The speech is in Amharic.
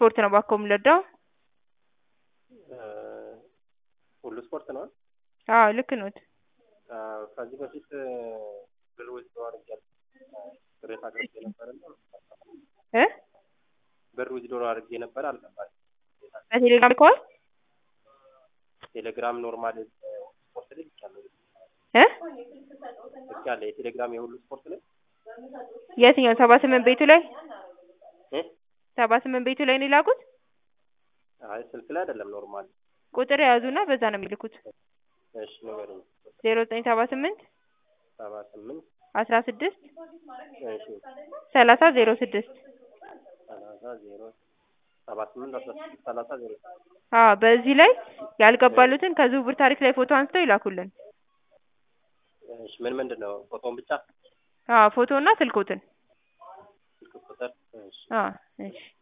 ስፖርት ነው እባክዎ የምንረዳው? ሁሉ ስፖርት ነው። አዎ ልክ ኖት። ከዚህ በፊት ብር ዊዝድሮ አድርጌያለሁ ቅሬታ አቅርቤ ነበርና እ ብር ዊዝድሮ አድርጌ ነበር አልገባኝም። በቴሌግራም ልከዋል? ቴሌግራም ኖርማል ስፖርት ላይ ልኬያለሁ እ ልኬያለሁ። የቴሌግራም የሁሉ ስፖርት ላይ የትኛው ሰባ ስምንት ቤቱ ላይ እ ሰባ ስምንት ቤቱ ላይ ነው የላኩት? አይ ስልክ ላይ አይደለም ኖርማል። ቁጥር የያዙና በዛ ነው የሚልኩት። እሺ ንገረኝ። ዜሮ ዘጠኝ ሰባ ስምንት ሰባ ስምንት አስራ ስድስት እሺ ሰላሳ ዜሮ ስድስት ሰላሳ ዜሮ ሰባ ስምንት አስራ ስድስት ሰላሳ ዜሮ አዎ በዚህ ላይ ያልገባሉትን ከዝውውር ታሪክ ላይ ፎቶ አንስተው ይላኩልን። እሺ ምን ምንድን ነው ፎቶን ብቻ አዎ ፎቶ እና ስልክዎትን። ስልክ ቁጥር እሺ አዎ እሺ